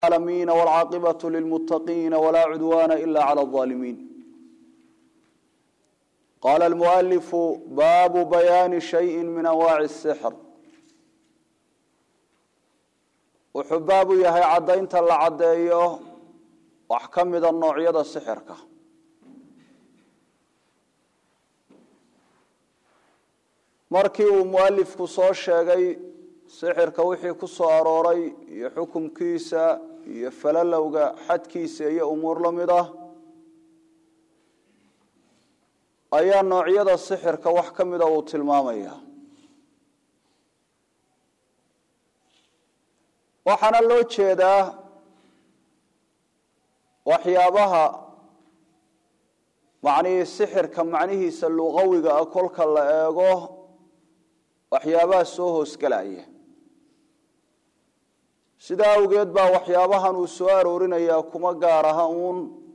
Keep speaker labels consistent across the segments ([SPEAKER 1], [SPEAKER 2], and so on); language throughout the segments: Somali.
[SPEAKER 1] العالمين والعاقبة للمتقين ولا عدوان إلا على الظالمين قال المؤلف باب بيان شيء من أنواع السحر wuxuu baabu yahay caddaynta la caddeeyo wax ka mida noocyada sixirka markii uu mualifku soo sheegay sixirka wixii ku soo arooray iyo xukumkiisa iyo falalowga xadkiisa iyo umuur la mid ah ayaa noocyada sixirka wax ka mida uu tilmaamaya waxaana loo jeedaa waxyaabaha macnihii sixirka macnihiisa luqawiga ah kolka la eego waxyaabaha soo hoosgelaya sidaa awgeed baa waxyaabahan uu soo aroorinayaa kuma gaar aha uun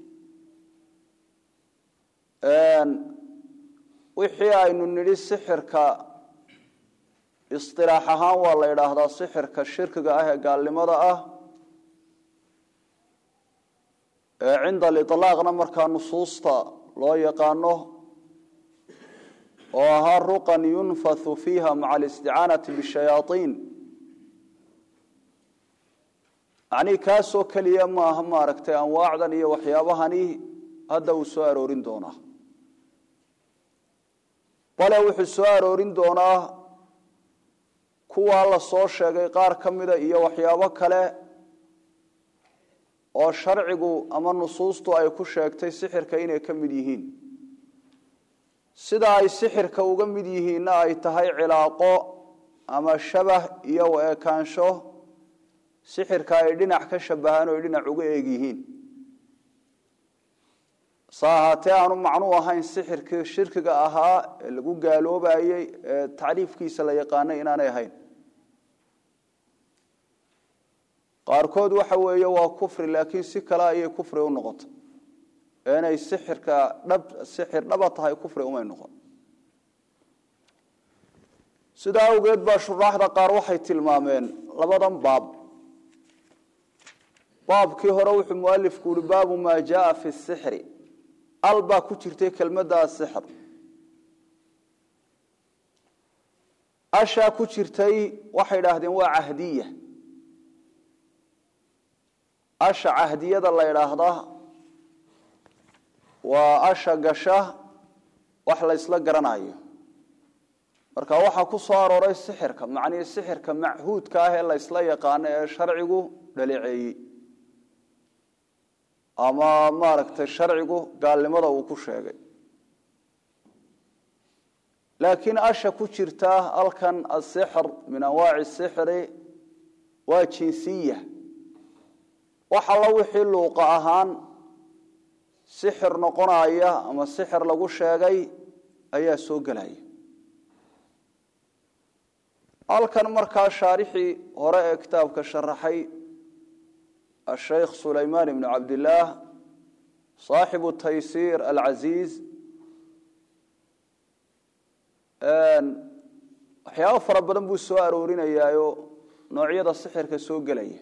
[SPEAKER 1] wixii aynu nidhi sixirka isilaax ahaan waa la yidhaahdaa sixirka shirkiga ah ee gaalnimada ah ee cinda aliطlaaqna markaa nusuusta loo yaqaano oo ahaa ruqan yunfathu fiiha maca alisticaanati bishayaaiin macnii kaasoo keliya maaha maaragtay anwaacdan iyo waxyaabahani hadda uu soo aroorin doonaa bale wuxuu soo aroorin doonaa kuwaa la soo sheegay qaar ka mida iyo waxyaabo kale oo sharcigu ama nusuustu ay ku sheegtay sixirka inay ka mid yihiin sida ay sixirka uga mid yihiinna ay tahay cilaaqo ama shabah iyo u-ekaansho sixirka ay dhinac ka shabahaan oo ay dhinac uga eeg yihiin sa ahaatee aanu macnuu ahayn sixirkii shirkiga ahaa ee lagu gaaloobayey ee tacriifkiisa la yaqaanay inaanay ahayn qaarkood waxa weeye waa kufri laakiin si kale ayay kufri u noqotay inay sixirka dhab sixir dhaba tahay kufri umay noqon sidaa awgeed baa shuraaxda qaar waxay tilmaameen labadan baab baabkii hore wuxuu mualifku yihi baabu maa jaaa fi sixri al baa ku jirtay kelmadda asixr ashaa ku jirtay waxay idhaahdeen waa cahdiya asha cahdiyada la idhaahdaa waa asha gasha wax la ysla garanayo marka waxaa ku soo arooray sixirka macnihii sixirka machuudka ah ee la ysla yaqaano ee sharcigu dhaleeceeyey ama maaragtay sharcigu gaalnimada uu ku sheegay laakiin asha ku jirta halkan asixr min anwaaci sixri waa jinsiya wax alla wixii luuqa ahaan sixir noqonaya ama sixir lagu sheegay ayaa soo gelaya halkan markaa shaarixii hore ee kitaabka sharaxay الشhيkh سulayman بن cabd لlah صaaxiب تaysيr العaزيز waxyaabo fara badan buu soo aroorinayaayo noocyada sixirka soo gelaya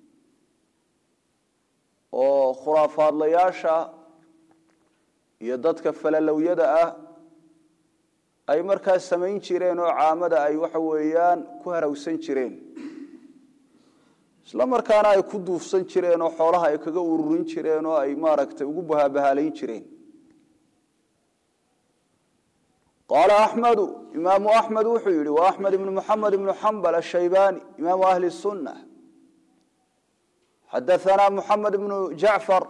[SPEAKER 1] oo khuraafaadlayaasha iyo dadka falalowyada ah ay markaa samayn jireen oo caamada ay waxa weeyaan ku harawsan jireen isla markaana ay ku duufsan jireen oo xoolaha ay kaga ururin jireen oo ay maaragtay ugu bahaabahaalayn jireen qaala axmedu imaamu axmed wuxuu yihi wa axmed ibnu muxamed ibnu xambal ashaybani imaamu ahli sunna xadaanaa muxamed ibnu jacfar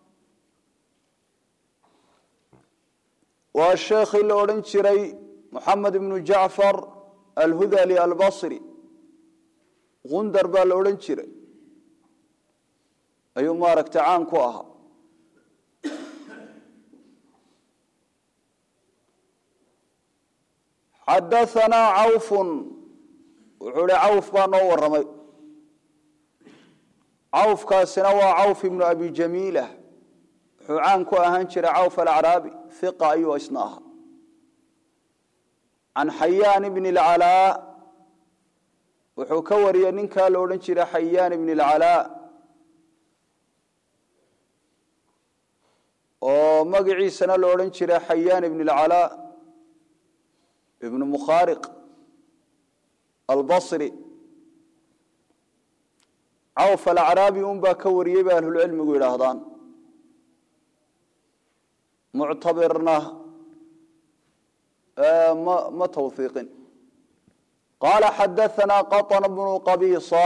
[SPEAKER 1] waa sheekhii la odhan jiray muxamed ibnu jacfar alhudali albasri gundar baa la odhan jiray ayuu maaragtay caan ku ahaa xadaanaa cawfun wuxuu hi cawf baa noo warramay cawfkaasina waa cawf ibnu abi jamiila wuxuu caan ku ahaan jiray cawf alacraabi hiqa ayuu isna ahaa can xayaan bni اlcalaa wuxuu ka wariyey ninkaa la odhan jiray xayaan ibn اlcalaa oo magaciisana la odhan jiray xayaan ibn اlcalaa ibnu mukhaariq albasri cawf alacraabi un baa ka wariyey bay ahlulcilmigu yidhaahdaan muctabirna ma ma tawhiiqin qaala xadaanaa qaطn bnu qabiisa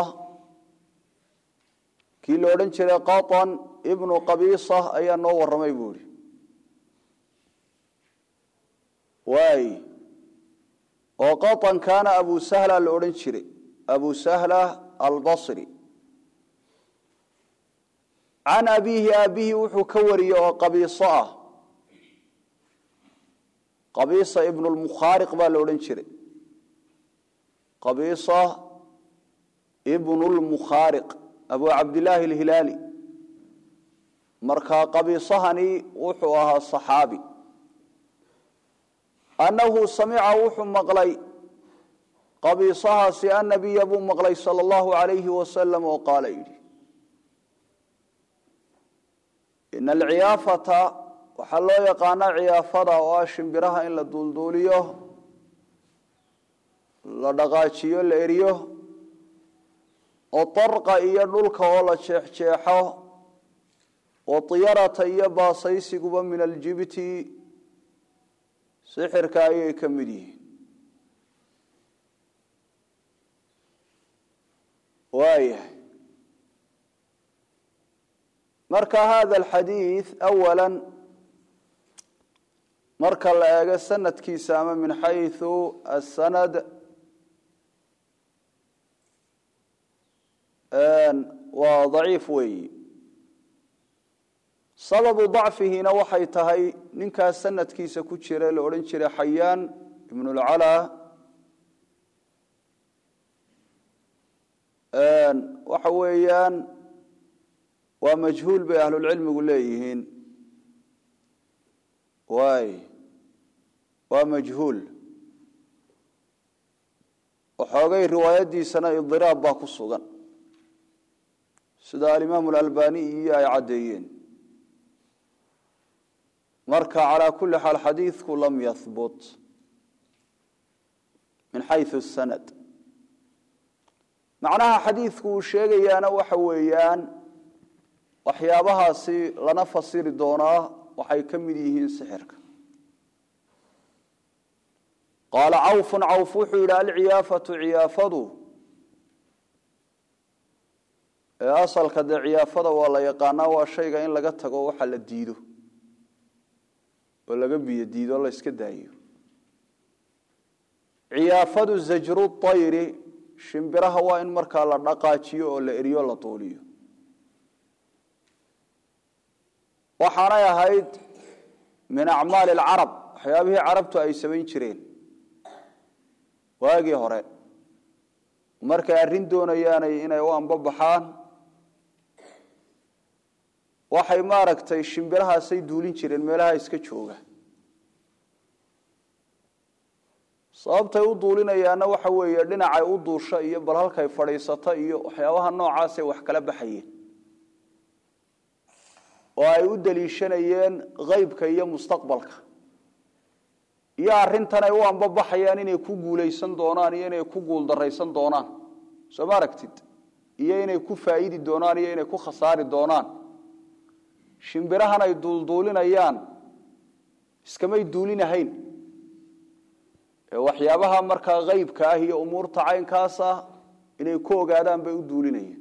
[SPEAKER 1] kii la odhan jiray qaطn ibnu qabiisa ayaa noo warramay buu ihi waay oo qaطn kaana abu sahla la odhan jiray abu sahla albasri can abiihi aabihi wuxuu ka wariyey oo qabiiso ah qabiisa ibn lmukhaariq baa la odhan jiray qabiisa ibn lmukhaariq abu cabdillaahi alhilaali markaa qabiisahani wuxuu ahaa saxaabi annahu samica wuxuu maqlay qabiisahaasi annabiya buu maqlay sala allahu alayhi wasalam oo qaala yidhi ina alciyaafata waxaa loo yaqaanaa ciyaafada oo ah shimbiraha in la duulduuliyo la dhaqaajiyo la eriyo oo darqa iyo dhulka oo la jeexjeexo oo diyarata iyo baasaysiguba min aljibti sixirka ayay ka mid yihiin waayahay marka hada alxadiid awala marka la eego sanadkiisa ama min xayثu asanad waa daciif weeyi sababu dacfihina waxay tahay ninkaas sanadkiisa ku jira la odhan jiray xayaan ibn اlcalaa waxa weeyaan waa majhuul bay ahlulcilmigu leeyihiin waay waa majhuul waxoogay riwaayadiisana idiraab baa ku sugan sida alimaamu alalbaniy iyo ay caddeeyeen marka calaa kulli xaal xadiidku lam yahbut min xayثu sanad macnaha xadiidku uu sheegayaana waxa weeyaan waxyaabahaasi lana fasiri doonaa waxay ka mid yihiin sixirka qaala cawfun cawf wuxuu yidhi alciyaafatu ciyaafadu ee asalka dee ciyaafada waa la yaqaanaa waa shayga in laga tago waxa la diido oo laga biyo diido o la iska daayo ciyaafadu zajru طayri shimbiraha waa in markaa la dhaqaajiyo oo la eriyo la duuliyo waxaanay ahayd min acmaali alcarab waxyaabihii carabtu ay samayn jireen waagii hore markay arrin doonayaanay inay u ambabaxaan waxay maaragtay shimbirahaasay duulin jireen meelaha iska jooga sababtay u duulinayaanna waxa weeye dhinacay u duusha iyo bal halkay fadhiisata iyo waxyaabaha noocaasay wax kala baxayeen oo ay u daliishanayeen haybka iyo mustaqbalka iyo arrintan ay u ambabaxayaan inay ku guulaysan doonaan iyo inay ku guuldaraysan doonaan soo ma aragtid iyo inay ku faa'idi doonaan iyo inay ku khasaari doonaan shimbirahan ay duulduulinayaan iskamay duulinahayn ee waxyaabaha markaa haybka ah iyo umuurta caynkaas ah inay ku ogaadaan bay u duulinayeen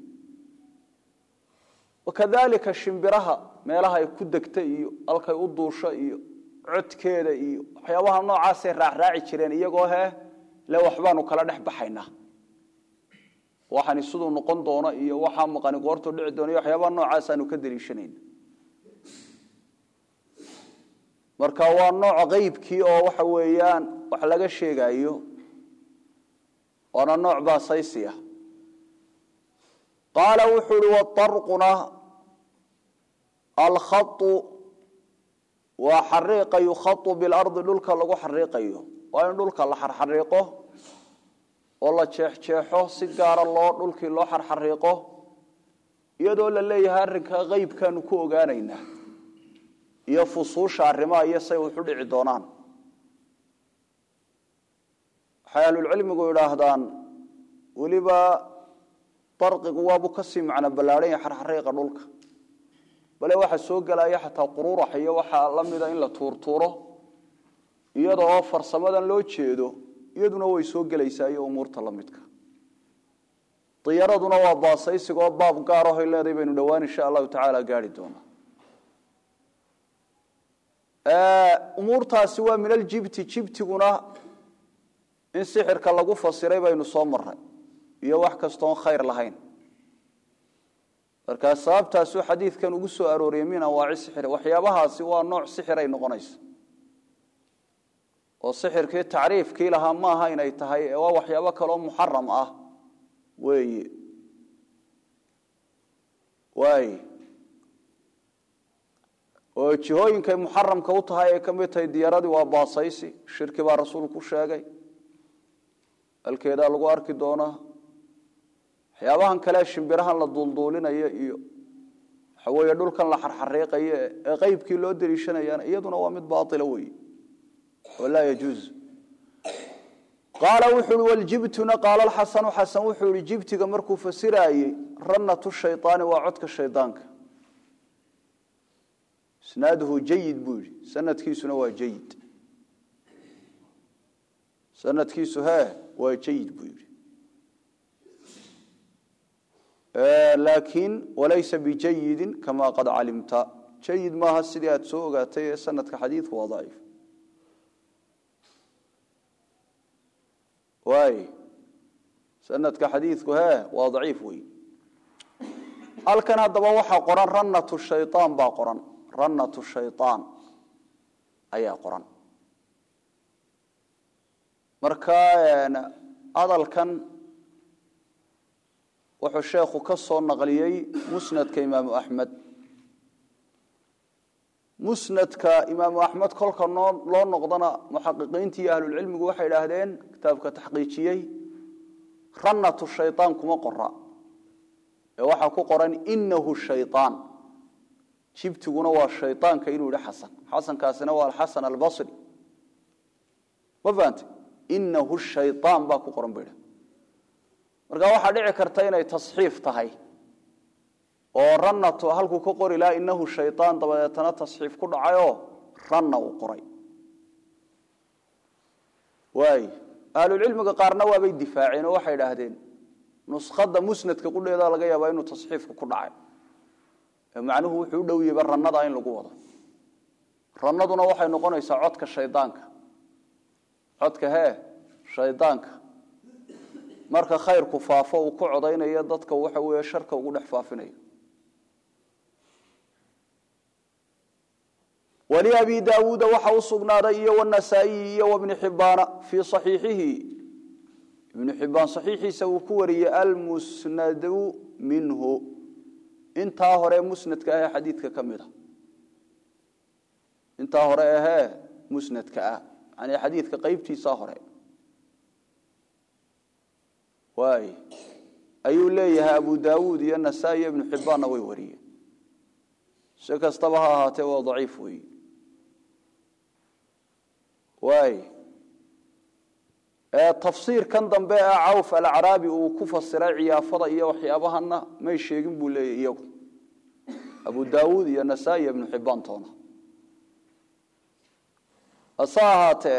[SPEAKER 1] wakadalika shimbiraha meelaha ay ku degta iyo halkay u duusho iyo codkeeda iyo waxyaabaha noocaasay raacraaci jireen iyagoo he le waxbaanu kala dhex baxaynaa waxani siduu noqon doono iyo waxaa maqani goortuu dhici doono iyo waxyaabaha noocaasaanu ka daliishanayna marka waa nooc haybkii oo waxa weeyaan wax laga sheegayo waana nooc baasaysiya qaala wuxuu uhi waarquna alkhau waa xariiqa yukhau bilardi dhulka lagu xariiqayo waa in dhulka la xarxariiqo oo la jeexjeexo si gaara loo dhulkii loo xarxariiqo iyadoo la leeyahay arrinka haybkaanu ku ogaanaynaa iyo fusuusha arrimaha iyo say wuxu dhici doonaan waxay ahlulcilmigu idhaahdaan weliba barqigu waabuu kasii macno ballaadhan yahay xarxariiqa dhulka bale waxa soo gelaya xataa quruurax iyo waxaa la mida in la tuurtuuro iyada oo farsamadan loo jeedo iyaduna way soo gelaysaa iyo umuurta la midka diyaraduna waa baasaysigoo baab gaar ahoy leedahay baynu dhowaan insha allahu tacaala gaari doonaa umuurtaasi waa min aljibti jibtiguna in sixirka lagu fasiray baynu soo maray iyo wax kastoon khayr lahayn markaa sababtaasuu xadiidkan ugu soo arooriyey min anwaaci sixir waxyaabahaasi waa nooc sixiray noqonaysa oo sixirkii tacriifkii lahaa maaha inay tahay ee waa waxyaabo kaloo muxaram ah weeye waay oo jihooyinkay muxaramka u tahay ay ka mid tahay diyaradii waa baasaysi shirki baa rasuulku sheegay halkeedaa lagu arki doonaa waxyaabahan kale shimbirahan la duulduulinayo iyo waxa weeye dhulkan la xarxariiqayo ee qeybkii loo daliishanayana iyaduna waa mid baaila weeye oo laa yajuuz qaala wuxu uhi waljibtuna qaala alxasanu xasan wuxuu ihi jibtiga markuu fasiraayey ranatu shayطaani waa codka shaydaanka isnaaduhu jayid buu yihi sanadkiisuna waa jayid sanadkiisu he waa jayid buu yihi laakiin walaysa bijayidin kama qad calimta jayid maaha sidii aad soo ogaatay ee sanadka xadiidku waa daciif waay sanadka xadiidku he waa daciif wey halkan haddaba waxaa qoran ranatu shayaan baa qoran ranatu shayaan ayaa qoran marka hadalkan wuxuu sheekhu ka soo naqliyey musnadka imaamu axmed musnadka imaamu axmed kolka noo loo noqdana muxaqiqiintii iyo ahlulcilmigu waxay idhaahdeen kitaabka taxqiijiyey ranatu shayaan kuma qora ee waxaa ku qoran inahu shayaan jibtiguna waa shayaanka inuu yihi xasan xasankaasina waa alxasan albasri ma fahante inahu shayaan baa ku qoran ba idha marka waxaa dhici karta inay tasxiif tahay oo ranatu halkuu ka qori laha inahu shayaan dabadeetana tasxiif ku dhacayoo ranna uu qoray waay ahlulcilmiga qaarna waabay difaaceen oo waxay idhaahdeen nuskhada musnadka qudheeda laga yaabaa inuu tasxiifka ku dhacay ee macnuhu wuxuu u dhow yahayba rannada in lagu wado rannaduna waxay noqonaysaa codka shaydaanka codka hee shaydaanka marka khayrku faafo uu ku codaynayo dadka waxa weeye sharka ugu dhex faafinayo wliabi daawuuda waxa u sugnaaday iyo wnasaa-iyi iyo wbni xibaana fii صaxiixihi ibnu xibaan صaxiixiisa uu ku wariyey almusnadu minhu intaa hore musnadka ahee xadiidka ka mid a intaa hore ahee musnadka ah yani xadiidka qeybtiisa hore waay ayuu leeyahay abu daawuud iyo nasaa-i iyo ibnu xibaanna way wariyeen si kastaba ha ahaatee waa daciif weyi waay tafsiirkan dambe ee cawf alacraabi uu ku fasiray ciyaafada iyo waxyaabahana may sheegin buu leeyahy iyagu abu daawuud iyo nasaa-i iyo ibnu xibaan toona hase ahaatee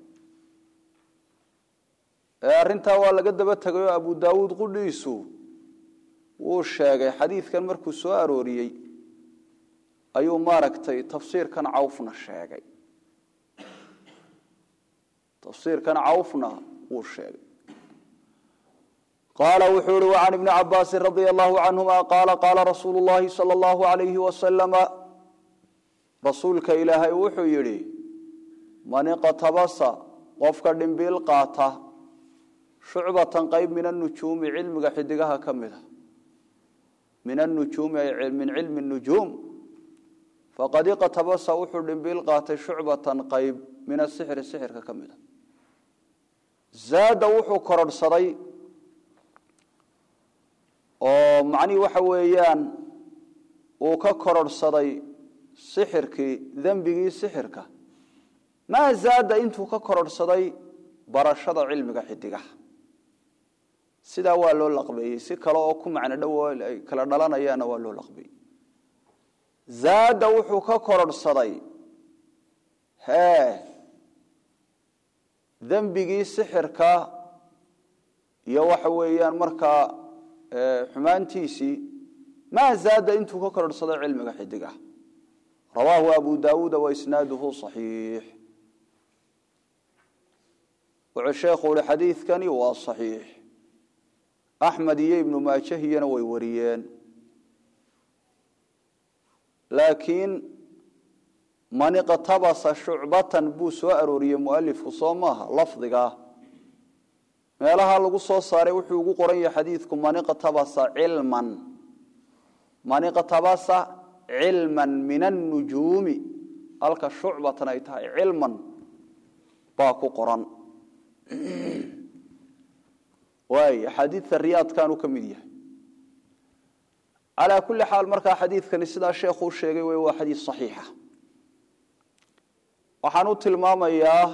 [SPEAKER 1] arrintaa waa laga daba tegayoo abu daawuud qudhiisu wuu sheegay xadiidkan markuu soo arooriyey ayuu maaragtay tafsiirkan cawfna sheegay tafsiirkan cawfna wuu sheegay qaala wuxuu ihi وعan ibni cabaasi radia allahu canهuma qaala qaala rasuulu اllahi salى اllahu عalayhi wasalama rasuulka ilaahay wuxuu yidhi man iqtabasa qofka dhimbiil qaata shucbatan qayb min anujuumi cilmiga xidigaha ka mida min anujuumi ay min cilmi nujuum faqad iqtabasa wuxuu dhimbiil qaatay shucbatan qayb min asixri sixirka ka mida zaada wuxuu kororhsaday oo macnihii waxa weeyaan uu ka kororhsaday sixirkii dembigii sixirka maa zaada intuu ka kororhsaday barashada cilmiga xidigaha sidaa waa loo laqbeeyey si kale oo ku macno dhow ay kala dhalanayaanna waa loo laqbeeyey zaada wuxuu ka kororhsaday hee dembigii sixirka iyo waxa weeyaan markaa xumaantiisii maa zaada intuu ka kororhsaday cilmiga xidigaha rawaahu abu daawuuda waisnaaduhu صaxiix wuxuu sheekhu uhi xadiidkani waa صaxiix axmed iyo ibnu maajahiyana way wariyeen laakiin man iqtabasa shucbatan buu soo arooriyey mualifku soo maaha lafdigaa meelaha lagu soo saaray wuxuu ugu qoran yahay xadiidku man iqtabasa cilman man iqtabasa cilman min annujuumi halka shucbatan ay tahay cilman baa ku qoran waay axaadiidta riyaadkaanu ka mid yahay calaa kulli xaal markaa xadiidkani sidaa sheekhu u sheegay wey waa xadiid saxiixa waxaan u tilmaamayaa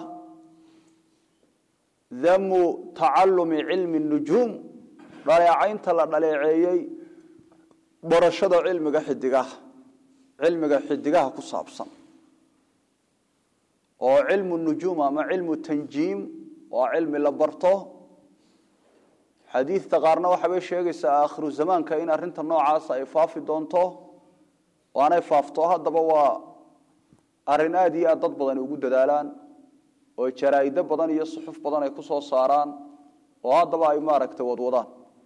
[SPEAKER 1] damu tacalumi cilmi nujuum dhaleecaynta la dhaleeceeyey barashada cilmiga xidigaha cilmiga xidigaha ku saabsan oo cilmu nujuum ama cilmu tanjiim waa cilmi la barto xadiidta qaarna waxaabay sheegaysaa aakhiru zamaanka in arrinta noocaasa ay faafi doonto oo aanay faafto haddaba waa arrin aada iyo aad dad badan ugu dadaalaan oo jaraa'ido badan iyo suxuf badan ay ku soo saaraan oo haddaba ay maaragtay wadwadaan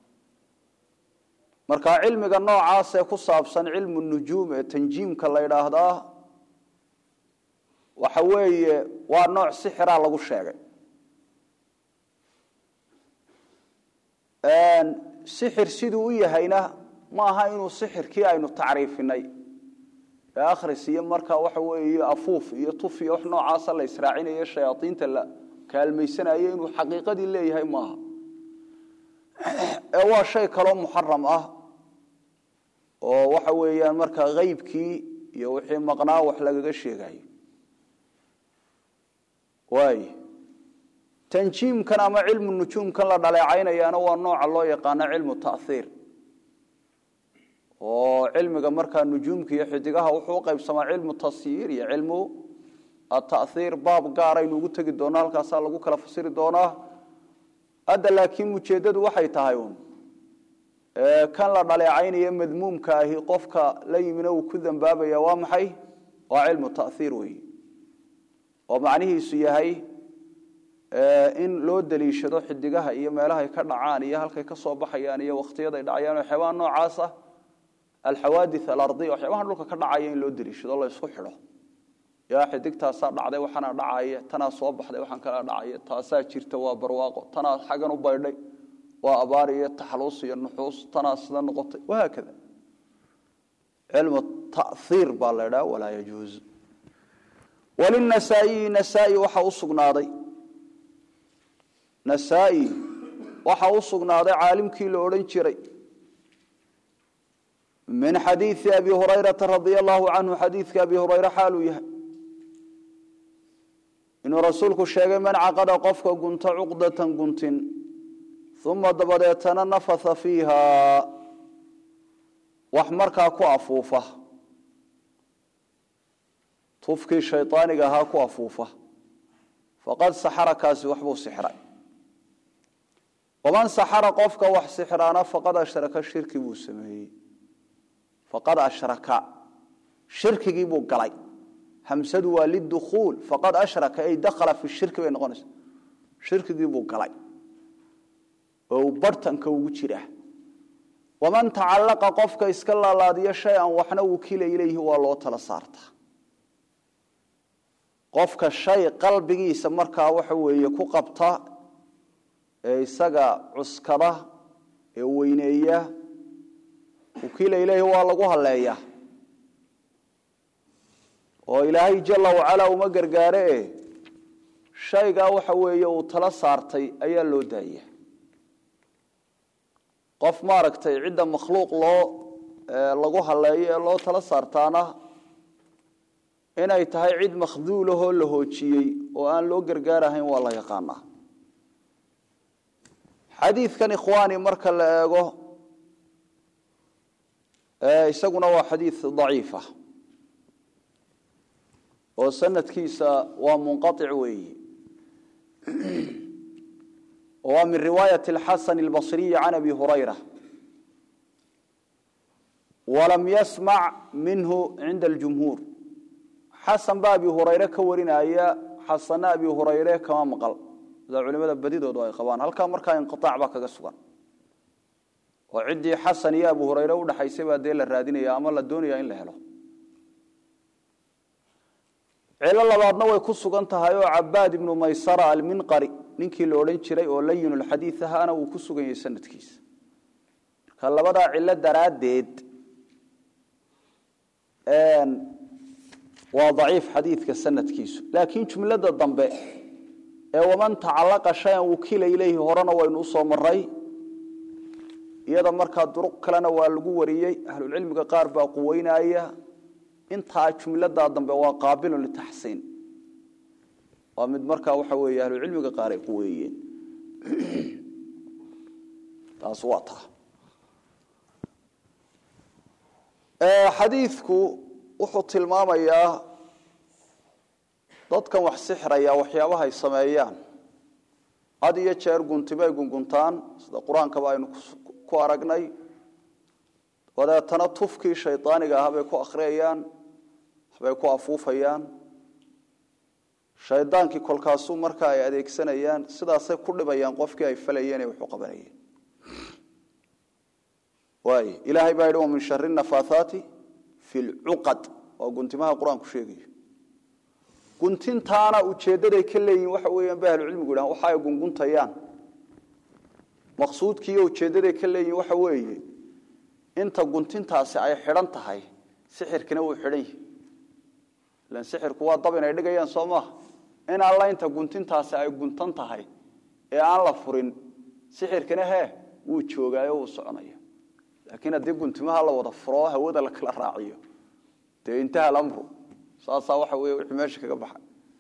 [SPEAKER 1] marka cilmiga noocaasee ku saabsan cilmu nujuum ee tanjiimka la ydhaahdaa waxa weeye waa nooc sixiraa lagu sheegay sixir siduu u yahayna ma aha inuu sixirkii aynu tacriifinay ee akhris iyo markaa waxa weeye afuuf iyo tuf iyo wax noocaasa la israacinayo shayaadiinta la kaalmaysanayo inuu xaqiiqadii leeyahay maaha ee waa shay kaloo muxaram ah oo waxa weeyaan markaa haybkii iyo wixii maqnaa wax lagaga sheegayo waay tanjiimkan ama cilmu nujuumkan la dhaleecaynayaana waa nooca loo yaqaano cilmu taiir oo cilmiga markaa nujuumka iyo xidigaha wuxuu uqaybsamaa cilmu tasyiir iyo cilmu ataiir baab gaaraynu ugu tegi doona halkaasaa lagu kala fasiri doonaa hadda laakiin ujeeddadu waxay tahay un kan la dhaleecaynaya madmuumka ahi qofka la yimina uu ku dambaabaya waa maxay waa cilmu taiir wey oo macnihiisu yahay in loo daliishado xidigaha iyo meelahay ka dhacaan iyo halkay ka soo baxayaan iyo wakhtiyaday dhacayaan waxyaabaha noocaas ah alxawaadi alardiya waxyaabaha dhulka ka dhacaya in loo daliishado la isku xidho yaa xidigtaasaa dhacday waxaana dhacaya tanaa soo baxday waxaan kala dhacaya taasaa jirta waa barwaaqo tanaa xagan u baydhay waa abaar iyo taxluus iyo nuxuus tanaa sida noqotay wahaakada cilmu taiir baa la idhaha walaa yajuuz walinasaa'iyi nasaa-i waxa u sugnaaday nasaa-i waxa u sugnaaday caalimkii la odhan jiray min xadiidi abi hurayrata radia allahu canhu xadiidka abi hurayre xaaluu yahay inuu rasuulku sheegay man caqada qofka gunta cuqdatan guntin uma dabadeetana nafatha fiiha wax markaa ku afuufa tufkii shaydaaniga ahaa ku afuufa faqad saxara kaasi waxbuu sixray waman saxara qofka wax sixraana faqad ashraka shirki buu sameeyey faqad ashraka shirkigii buu galay hamsadu waa lidukhuul faqad ashraka ay dakhala fi shirki bay noqonaysa shirkigii buu galay oo uu bartanka ugu jira waman tacallaqa qofka iska laalaadiyo shay-an waxna wukila ilayhi waa loo tala saartaa qofka shay qalbigiisa markaa waxa weeye ku qabta ee isaga cuskada ee weyneeya wukila ilayhi waa lagu haleeyaa oo ilaahay jala wacalaa uma gargaare e shaygaa waxa weeye uu tala saartay ayaa loo daaya qof maaragtay cidda makhluuq loo lagu haleeyo ee loo tala saartaana inay tahay cid makhduulahoo la hoojiyey oo aan loo gargaarahayn waa la yaqaanaa xadiidkan ikhwaani marka la eego isaguna waa xadiid daciifa oo sanadkiisa waa munqaic weeyi waa min riwaayat اlxasan اlbasriyi can abi hurayra walam yasmac minhu cinda اljumhuur xasan baa abi hurayre ka warinaya xasanna abi hurayre kama maqal sida culimada badidoodu ay qabaan halkaa markaa inqiaac baa kaga sugan oo ciddii xasan iyo abu hurayre udhaxaysay baa dee la raadinaya ama la doonaya in la helo cilo labaadna way ku sugan tahay oo cabaad ibnu maysara alminqari ninkii la odhan jiray oo layin lxadiid ahaana uu ku sugan yahay sanadkiisa marka labadaa cilo daraaddeed waa daciif xadiidka sanadkiisu laakiin jumlada dambe ee waman tacalaqa shayan wukila ileyhi horena waynu usoo maray iyada markaa duruq kalena waa lagu wariyey ahlulcilmiga qaar baa quweynaya intaa jumladaa dambe waa qaabilun litaxsiin waa mid markaa waxa weeye ahlucilmiga qaar ay quweeyeen taas waa taa xadiidku wuxuu tilmaamayaa dadkan wax sixraya waxyaabaha ay sameeyaan had iyo jeer guntibay gunguntaan sida qur-aankaba aynu ku aragnay dabeetana tufkii shaydaaniga ah bay ku akhriyayaan waxbay ku afuufayaan shaydaankii kolkaasuu markaa ay adeegsanayaan sidaasay ku dhibayaan qofkii ay falayeen ee waxu qabanayeen waay ilaahay baa yidhi wa min shari nafaathaati fi lcuqad waa guntimaha qur-aanku sheegayo guntintaana ujeeddaday ka leeyihin waxa weeyaan ba ahlucilmigu yidhahan waxa ay gunguntayaan maqsuudkiiyo ujeeddaday ka leeyihin waxa weeye inta guntintaasi ay xidhan tahay sixirkina wuu xidhan yahi ilan sixirku waa dab inay dhigayaan soo maaha in alla inta guntintaasi ay guntan tahay ee aan la furin sixirkina hee wuu joogaayo wuu soconaya laakiin haddii guntimaha la wada furo hawada la kala raaciyo dee intaha alamru saasaa waxa wey wixii meesha kaga baxa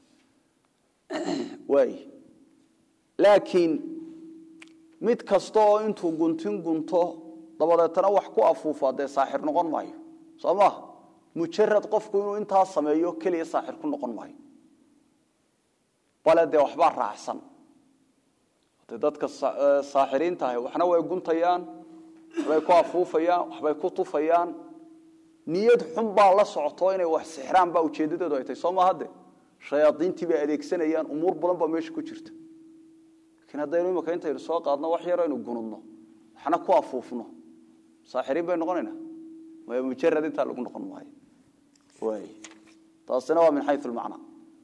[SPEAKER 1] waay laakiin mid kasta oo intuu guntin gunto dabadeetana wax ku afuufaa dee saaxir noqon maayo soo maaha mujarad qofku inuu intaa sameeyo keliya saaxir ku noqon maayo bale dee waxbaa raacsan de dadka saaxiriinta ahi waxna way guntayaan waxbay ku afuufayaan waxbay ku tufayaan niyad xun baa la socoto inay wax sixraan baa ujeedadeedu ay tahay soo maaha de shayaadiintii bay adeegsanayaan umuur badan baa meesha ku jirta laakiin haddaynu imika intaynu soo qaadno wax yar aynu gunudno waxna ku afuufno saaxiriin bay noqonaynaa maya mujarad intaa lagu noqon maayo waay taasina waa min xayu lmacna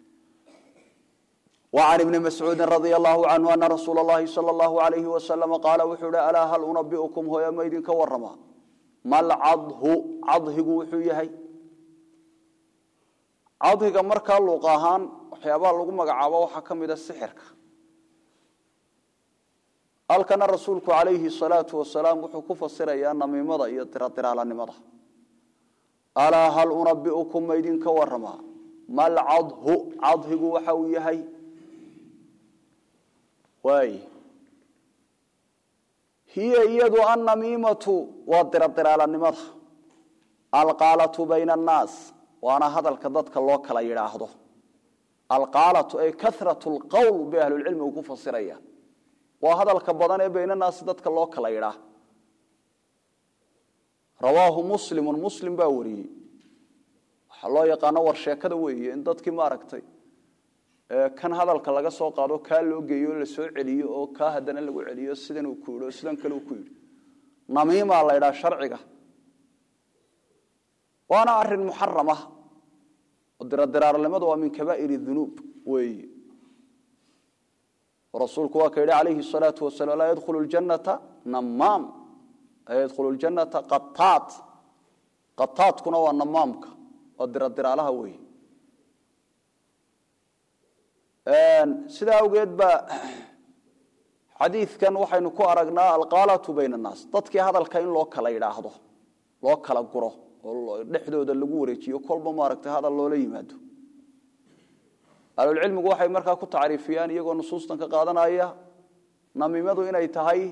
[SPEAKER 1] وعن ابن مسعود رضي الله عنه أن رسول الله صلى الله عليه وسلم قال وحول ألا هل أنبئكم هو يميد كورما ما العضه عضه وحويهي عضه مركا لقاهان وحيابا لغو مقعابا وحكم إذا السحر قال كان رسولك عليه الصلاة والسلام وحكو فصير أن ميمضى يترطر على نمضى ألا هل أنبئكم ميد كورما ما العضه عضه وحويهي waay hiya iyadu annamiimatu waa diradiraalanimada alqaalatu bayna annaas waana hadalka dadka loo kala yidhaahdo alqaalatu ay karatu lqowl bay ahlulcilmigu ku fasiraya waa hadalka badan ee bayna annaasi dadka loo kala yidhaah rawaahu muslimu muslim baa wariyey waxaa loo yaqaano war sheekada weeye in dadkii maaragtay kan hadalka laga soo qaado kaa loo geeyo la soo celiyo oo kaa haddana lagu celiyo sidan uu ku yidhi oo sidan kale uu ku yidhi namiimaa la ydhaha sharciga waana arin muxaram ah oo diradiraarnimadu waa min kabaa'ir dunuub weeye rasuulku waa ka yidhi calayhi salaatu wasalaam laa yadkhulu ljannata namaam laa yadkhulu ljannata qataat qataadkuna waa namaamka waa diradiraalaha weeye sidaa awgeed ba xadiidkan waxaynu ku aragnaa alqaalatu bayna annaas dadkii hadalka in loo kala yidhaahdo loo kala guro oo dhexdooda lagu wareejiyo kolba maaragtay hadal loola yimaado ahlulcilmigu waxay markaa ku tacriifiyaan iyagoo nusuustan ka qaadanaya namimadu inay tahay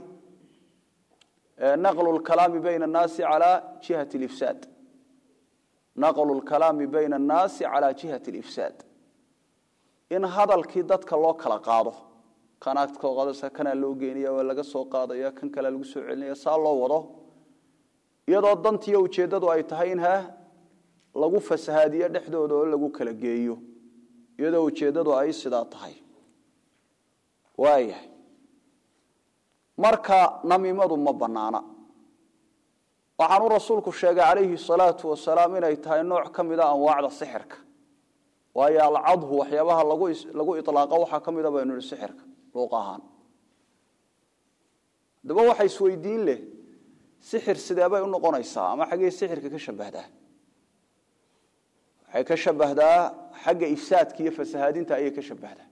[SPEAKER 1] naqlu lkalaami bayna annaasi calaa jihati alifsaad naqlu lkalaami bayna annaasi calaa jihati alifsaad in hadalkii dadka loo kala qaado kanaad soo qaadaysa kanaa loo geynaya waa laga soo qaadaya kan kalea lagu soo celinaya saa loo wado iyadoo dantiiyo ujeeddadu ay tahay in ha lagu fasahaadiyo dhexdooda oo lagu kala geeyo iyadoo ujeeddadu ay sidaa tahay waayahay marka namimadu ma bannaana waxaanuu rasuulku sheegay calayhi salaatu wasalaam inay tahay nooc ka mida anwaacda sixirka waayo alcadhu waxyaabaha lagu ilaaqo waxaa ka mida baynu nihi sixirka luuq ahaan haddaba waxa isweydiin leh sixir sideebay u noqonaysaa ama xaggey sixirka ka shabahdaa waxay ka shabahdaa xagga ifsaadka iyo fasahaadinta ayay ka shabahdaa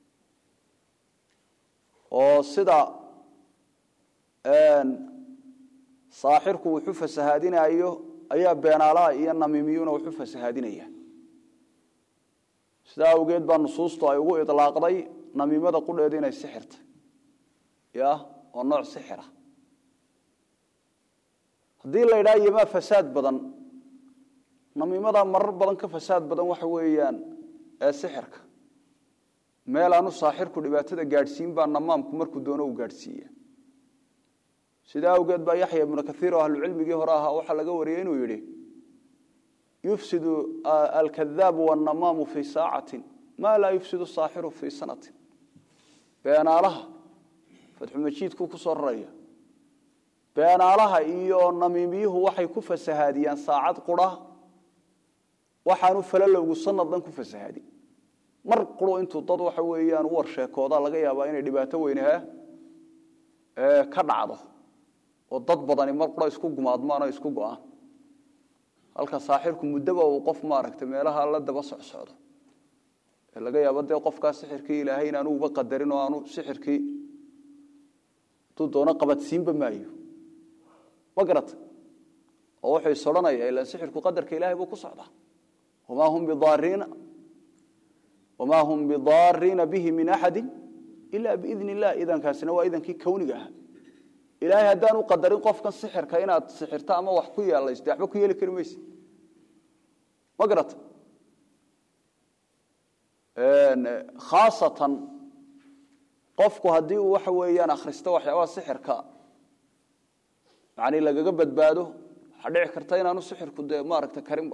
[SPEAKER 1] oo sida saaxirku wuxu fasahaadinayo ayaa beenaalaha iyo namimiyuna wuxu fasahaadinaya sidaa awgeed baa nusuustu ay ugu ilaaqday namimada qudheeda inay sixirta ya oo nooc sixira haddii la yidhaha yomaa fasaad badan namimadaa marar badan ka fasaad badan waxa weeyaan ee sixirka meel aanu saaxirku dhibaatada gaadhsiin baa namaamku markuu doono u gaadhsiiya sidaa awgeed baa yaxya ibnu kaiir oo ahlucilmigii hore ahaa waxaa laga wariyey inuu yidhi yufsidu alkadaabu wannamaamu fii saacatin maa laa yufsidu saaxiru fii sanatin beenaalaha fatxumajiidkuu ku soo raraya beenaalaha iyo namiimiyuhu waxay ku fasahaadiyaan saacad qura waxaanu falalowgu sanad dhan ku fasahaadin mar quro intuu dad waxa weeyaan u warsheekooda laga yaabaa inay dhibaato weynaha ka dhacdo oo dad badani mar qura isku gumaadmaan oo isku go-aan halka saaxirku muddoba uu qof maaragtay meelaha la daba socsocdo ee laga yaabo dee qofkaa sixirkii ilaahay in aanu uba qadarin oo aanu sixirkii hadduu doono qabadsiinba maayo ma garata oo wuxuu is odhanaya ilaan sixirku qadarka ilahay buu ku socdaa wamaa hum bidaariina wamaa hum bidaariina bihi min axadi ila biidni illah idankaasina waa idankii kowniga ahaa ilaahay haddaan u qadarin qofkan sixirka inaad sixirto ama wax ku yeelaysto waxba ku yeeli kari mayse ma garata khaasatan qofku haddii uu waxa weeyaan akhristo waxyaabaha sixirka yani lagaga badbaado waxaa dhici karta inaanu sixirku dee maaragta karinba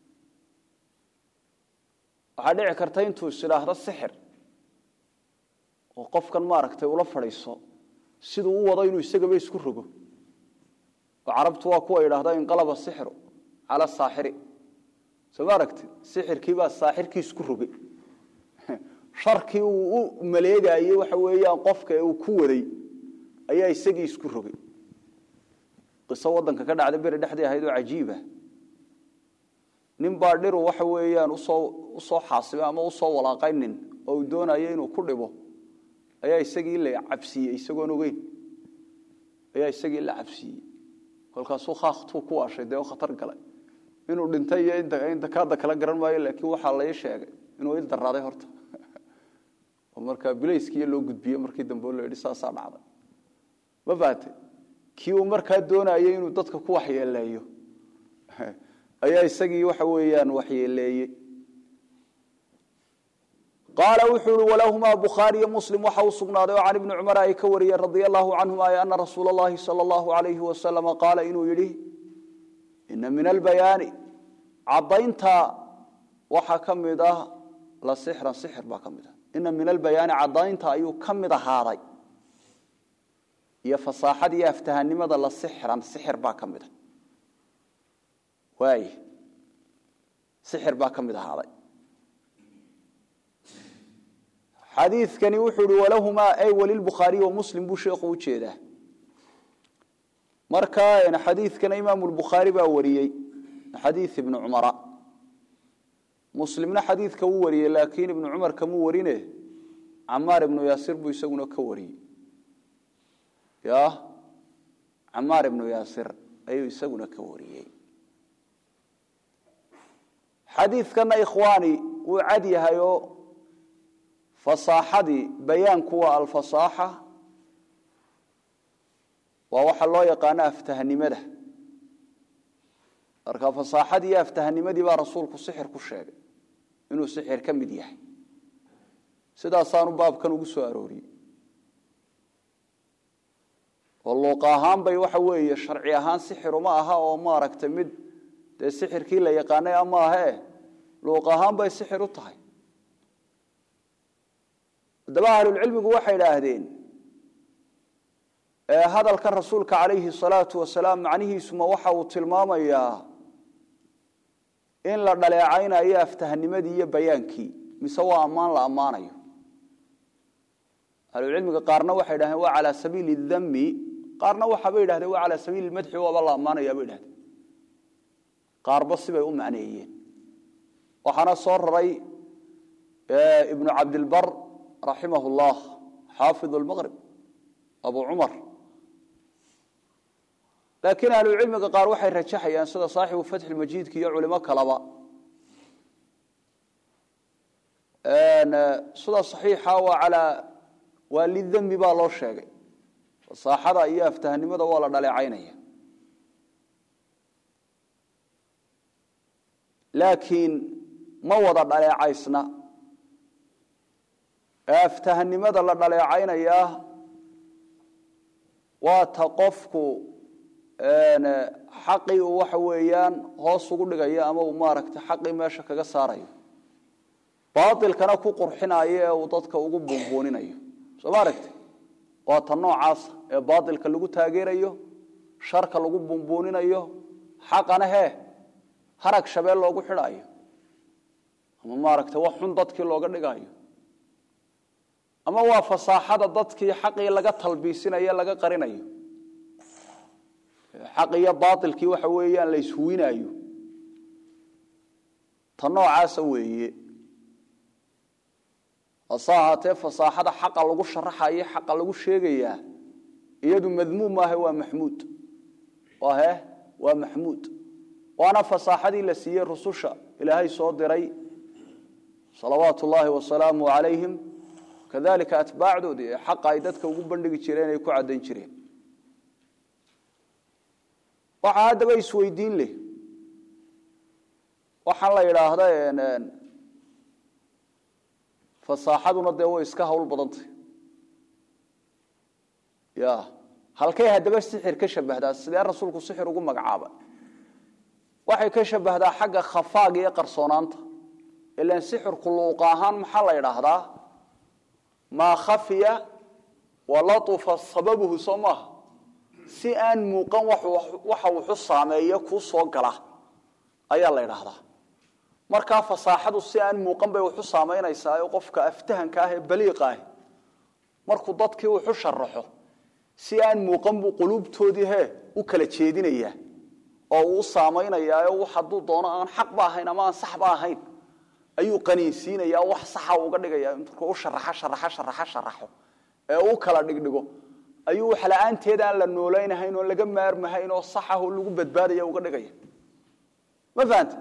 [SPEAKER 1] waxaa dhici karta intuu is idhaahdo sixir oo qofkan maaragtay ula fadhiiso siduu u wado inuu isagaba isku rogo oo carabtu waa kuwa idhaahda inqalaba sixiru cala saaxiri soo ma aragti sixirkiibaa saaxirkii isku rogay sharkii uu u maleegayey waxa weeyaan qofka ee uu ku waday ayaa isagii isku rogay qiso waddanka ka dhacda beri dhexdii ahayd oo cajiiba nin baa dhiru waxa weeyaan usoo usoo xaasibay ama usoo walaaqay nin oo uu doonayo inuu ku dhibo ayaa isagii la cabsiiyey isagoon ogeyn ayaa isagii la cabsiiyey kolkaasuu khaaktuu ku waashay dee khatar galay inuu dhintay iyo indakaada kala garan maayo laakiin waxaa lai sheegay inuu il daraaday horta oo markaa bilayskiiyo loo gudbiyey markii dambe oo la yidhi saasaa dhacday ma faate kii uu markaa doonayay inuu dadka ku waxyeeleeyo ayaa isagii waxa weeyaan waxyeeleeyey qaala wuxuu ihi walahumaa bukhaariyo muslim waxa u sugnaaday oo can ibni cumar ay ka wariyeen radia allahu canhuma ay ana rasuula allahi sala allahu alayhi wasalama qaala inuu yidhi ina min albayaani caddaynta waxaa ka mid ah la sixran sixir baa ka mid ah ina min albayaani caddaynta ayuu ka mid ahaaday iyo fasaaxada iyo aftahanimada la sixran sixir baa ka mid ah waay sixir baa ka mid ahaaday xadiikani wuxuu hi walahumaa ay walilbukhaariy wa muslim buu sheekhu u jeedaa marka xadiikana imaamu lbukhaari baa wariyey xadiid ibni cumara muslimna xadiidka wuu wariyey laakiin ibnu cumar kamuu warine camaar ibnu yaasir buu isaguna ka wariyey ya camaar ibnu yaasir ayuu isaguna ka wariyey xadiidkana ikhwaani wuu cad yahay oo fasaaxadii bayaanku waa alfasaaxa waa waxa loo yaqaano aftahnimada marka fasaaxadii iyo aftahnimadii baa rasuulku sixir ku sheegay inuu sixir ka mid yahay sidaasaanu baabkan ugu soo arooriyey oo luuqa ahaan bay waxa weeye sharci ahaan sixiruma aha oo maaragtay mid dee sixirkii la yaqaanay ama ahee luuq ahaan bay sixir u tahay haddaba ahlulcilmigu waxay idhaahdeen hadalkan rasuulka calayhi salaatu wasalaam macnihiisuma waxa uu tilmaamayaa in la dhaleecaynayo aftahnimadii iyo bayaankii mise waa ammaan la ammaanayo ahlucilmiga qaarna waxay idhahdeen waa calaa sabiili dami qaarna waxaabay idhahdeen waa calaa sabiili madxi waaba la ammaanaya bay idhahdeen qaarba sibay u macneeyeen waxaana soo raray ibnu cabdilbar raximah llah xaafid lmaqrib abu cumar laakiin ahlucilmiga qaar waxay rajaxayaan sida saaxibu fatxi majiidka iyo culimo kaleba sida saxiixa waa alaa waa lidami baa loo sheegay fasaaxada iyo aftahnimada waa la dhaleecaynaya laakiin ma wada dhaleecaysna ee aftahnimada la dhaleecaynayaa waa ta qofku xaqii uu waxa weeyaan hoos ugu dhigayo ama uu maaragtay xaqii meesha kaga saarayo baailkana ku qurxinayo ee uu dadka ugu buunbuuninayo soo ma aragti waa ta noocaasa ee baailka lagu taageerayo sharka lagu buunbuuninayo xaqana hee harag shabeel loogu xidhaayo ama maaragtay wax xun dadkii looga dhigayo ama waa fasaaxada dadkii xaqii laga talbiisinayo laga qarinayo xaq iyo baailkii waxa weeyaan la ishuwinaayo ta noocaasa weeye hase ahaatee fasaaxada xaqa lagu sharaxayo xaqa lagu sheegayaa iyadu madmuum maahe waa maxmuud he waa maxmuud waana fasaaxadii la siiyey rususha ilaahay soo diray salawaatu ullaahi wasalaamu calayhim kadalika atbaacdoodii ee xaqa ay dadka ugu bandhigi jireen ay ku caddayn jireen waxaa haddaba isweydiin leh waxaan la yidhaahda fasaaxaduna dee way iska hawl badantay ya halkay haddaba sixir ka shabahdaa sidee rasuulku sixir ugu magacaaba waxay ka shabahdaa xagga khafaaga iyo qarsoonaanta ilan sixirku luuqa ahaan maxaa la yidhaahdaa maa khafiya walatufa sababuhu soo maaha si aan muuqan waxa wuxu saameeyo kuu soo gala ayaa la yidhaahdaa markaa fasaaxadu si aan muuqan bay wuxu saamaynaysaa qofka aftahanka ah ee baliiqa ah markuu dadkii wuxu sharaxo si aan muuqan buu quluubtoodii he u kala jeedinayaa oo uu u saamaynayaa hadduu doono aan xaqba ahayn ama aan saxba ahayn ayuu qaniinsiinaya wax saxa uga dhigaya intuu u sharaxo sharaxo sharaxo sharaxo ee u kala dhigdhigo ayuu wax la-aanteed aan la noolaynahayn oo laga maarmahayn oo saxaho lagu badbaadaya uga dhigaya ma fahanta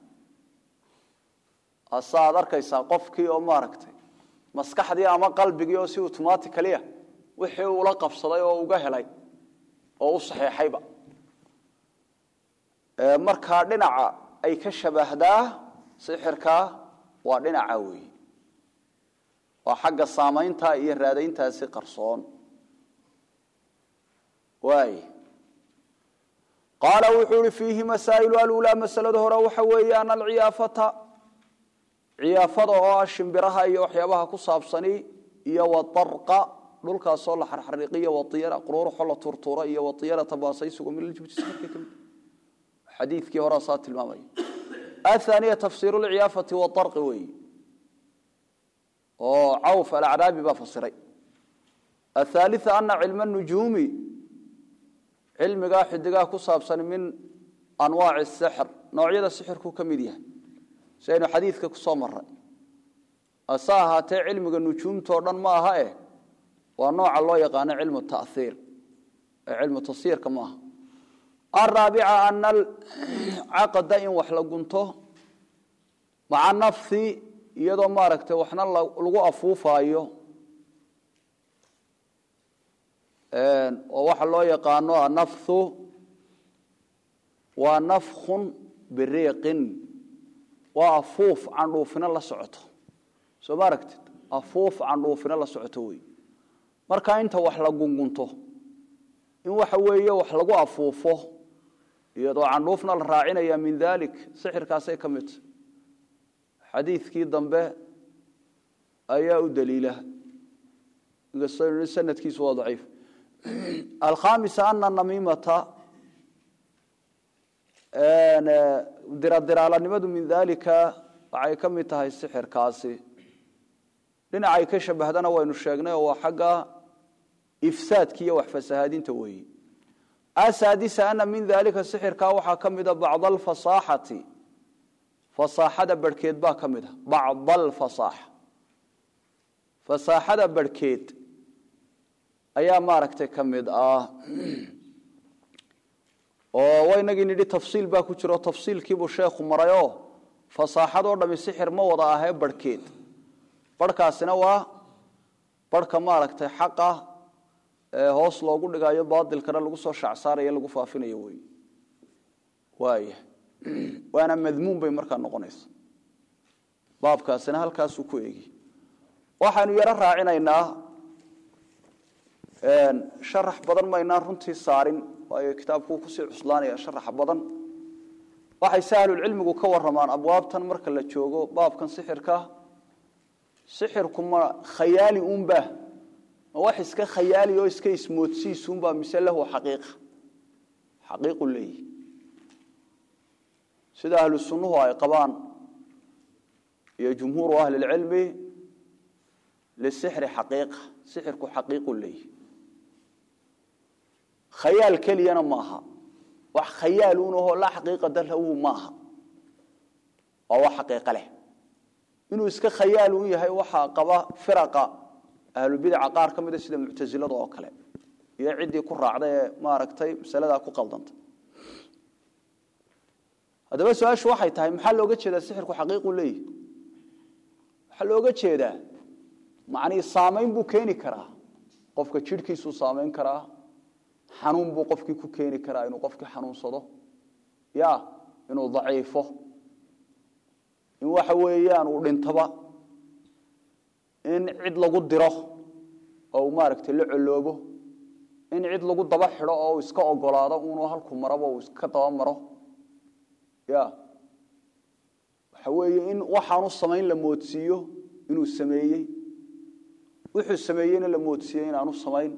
[SPEAKER 1] ase aad arkaysaa qofkii oo maaragtay maskaxdii ama qalbigii oo si automaticalya wixii ula qabsaday oo uga helay oo u saxeexayba markaa dhinaca ay ka shabahdaa sixirkaa waa dhinaca weeye waa xagga saamaynta iyo raadayntaasi qarsoon waay qaala wuxuu ihi fiihi masaa'ilu alulaa masalada hore waxa weeye ana alciyaafata ciyaafada oo ah shimbiraha iyo waxyaabaha ku saabsani iyo wadarqa dhulkaasoo la xarxariiqiyo waiyara quruuruxo la turtuura iyo waiyarata baasaysigu min ljibti safarkii kamid xadiidkii horaa saa tilmaamaya athaniya tafsiiru lciyaafati wadarqi weeye oo cawf alacraabi baa fasiray athaalia ana cilma nujuumi cilmigaa xidigaha ku saabsan min anwaaci sixr noocyada sixirku ka mid yahay si aynu xadiidka ku soo maray ase ahaatee cilmiga nujuumtao dhan ma aha eh waa nooca loo yaqaano cilmu taiir ee cilmu tasiirka ma aha araabica ana alcaqda in wax la gunto maca nafhi iyadoo maaragtay waxna lagu afuufaayo oo waxa loo yaqaano anafhu waa nafkhun biriiqin waa afuuf candhuufina la socoto soo ma aragtid afuuf candhuufina la socoto wey marka inta wax la gungunto in waxa weeye wax lagu afuufo iyadoo candhuufna la raacinaya min dalik sixirkaasay ka midta xadiidkii dambe ayaa u daliila sanadkiisu waa daciif alkhamisa ana namimata diradiraalanimadu min dalika waxay ka mid tahay sixirkaasi dhinacay ka shabahdana waynu sheegnay oo waa xagga ifsaadki iyo wax fasahaadinta weeye asaadisa ana min dalika sixirkaa waxaa ka mida bacd alfasaaxati fasaaxada barhkeed baa ka mid a bacd alfasaaxa fasaaxada barhkeed ayaa maaragtay ka mid ah oo waynagii nidhi tafsiil baa ku jiro tafsiilkiibuu sheekhu marayoo fasaaxadoo dhami sixir ma wada ahee barhkeed barhkaasina waa barhka maaragtay xaqa ee hoos loogu dhigayo baadilkana lagu soo shacsaarayo lagu faafinayo wey waaya waana madmuun bay markaa noqonaysa baabkaasina halkaasuu ku eegi waxaynu yaro raacinaynaa sharax badan maynaan runtii saarin waayo kitaabkuu kusii cuslaanaya sharax badan waxay se ahlulcilmigu ka waramaan abwaabtan marka la joogo baabkan sixirka sixirku ma khayaali unba ma wax iska khayaali oo iska ismoodsiisunba mise lahu xaqiiqa xaqiiqu leeyihi sida ahlu sunnuhu ay qabaan iyo jumhuuru ahli lcilmi lisixri xaqiiqa sixirku xaqiiqu leeyihi khayaal keliyana ma aha wax khayaal unahoo laa xaqiiqada lahu ma aha waa wax xaqiiqo leh inuu iska khayaal un yahay waxaa qaba firaqa ahlubidaca qaar ka mida sida muctasilada oo kale iyo ciddii ku raacda ee maaragtay masaladaa ku qaldanta haddaba su-aashu waxay tahay maxaa looga jeedaa sixirku xaqiiqu leeyihi waxaa looga jeedaa macnii saamayn buu keeni karaa qofka jidhkiisuu saamayn karaa xanuun buu qofkii ku keeni karaa inuu qofkii xanuunsado ya inuu daciifo in waxa weeyaan uu dhintaba in cid lagu diro oo uu maaragtay la coloobo in cid lagu daba xidho oo uu iska ogolaado unuu halku maraba uu iska daba maro ya waxa weeye in waxaanu samayn la moodsiiyo inuu sameeyey wuxuu sameeyeyna la moodsiiyey inaanu samayn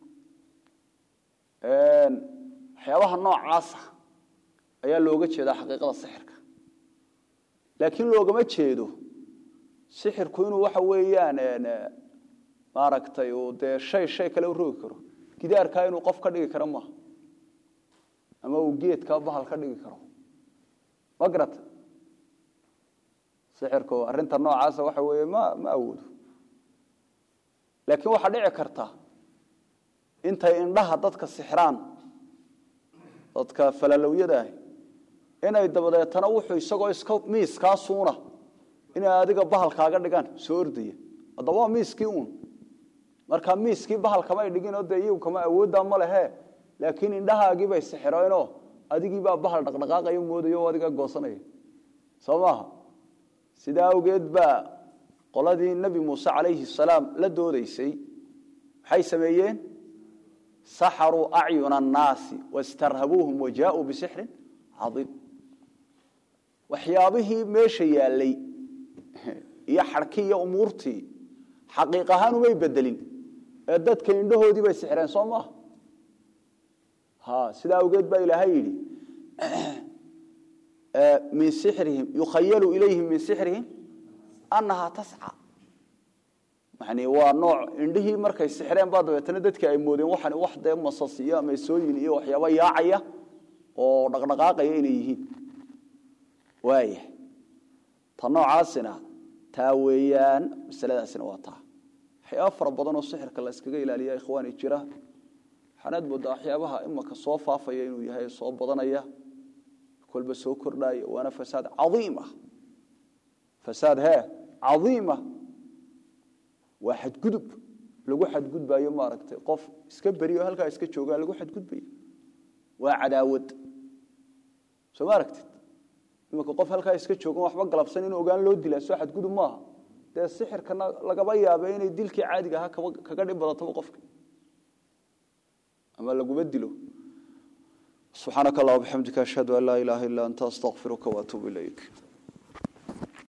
[SPEAKER 1] waxyaabaha noocaasa ayaa looga jeedaa xaqiiqada sixirka laakiin loogama jeedo sixirku inuu waxa weeyaan maaragtay uu dee shay shay kale u rogi karo gidaarkaa inuu qof ka dhigi karo maaha ama uu geedkaa bahal ka dhigi karo ma garata sixirku arrinta noocaasa waxa weeye ma ma awoodo laakiin waxaa dhici karta intay indhaha dadka sixraan dadka falalowyada ahi inay dabadeetana wuxuu isagoo iska miiskaasuuna inay adiga bahalkaaga dhigaan soo ordaya haddaba waa miiskii uun markaa miiskii bahalkamay dhiginoo dee iyagu kama awooddaa ma lehe laakiin indhahaagii bay sixireenoo adigiibaa bahal dhaqdhaqaaqayo moodayo o adiga goosanaya soo maaha sidaa awgeed baa qoladii nebi muuse calayhi salaam la doodaysay maxay sameeyeen saxaruu acyuna annaasi wastarhabuuhum wajaauu bisixrin caiim waxyaabihii meesha yaallay iyo xadhkii iyo umuurtii xaqiiq ahaan umay bedelin ee dadka indhahoodii bay sixreen soo maaha ha sidaa awgeed baa ilaahay yidhi min sixrihim yukhayalu ilayhim min sixrihim annahaa tasca yani waa nooc indhihii markay sixreen baa dabeetana dadkii ay moodeen waxan wax dee masas iyo ameesooyin iyo waxyaaba yaacaya oo dhaqdhaqaaqaya inay yihiin waaya ta noocaasina taa weeyaan masaladaasina waa taa waxyaaba fara badan oo sixirka la iskaga ilaaliya ikhwaani jira waxaanaad moodaa waxyaabaha imaka soo faafaya inuu yahay soo badanaya kolba soo kordhaya waana fasaad cadiim ah fasaad hee cadiima waa xadgudub lagu xadgudbayo maaragtay qof iska beriyo halkaa iska joogaa lagu xadgudbayo waa cadaawad soo ma aragtid imanka qof halkaa iska joogan waxba galabsan in ogaan loo dilaa soo xadgudub maaha dee sixirkana lagaba yaaba inay dilkii caadiga ahaa kaga dhib badataba qofka ama laguma dilo subxaanaka allah bixamdika ashhadu an laa ilaaha illa anta astaqfiruka waatuubu ilayk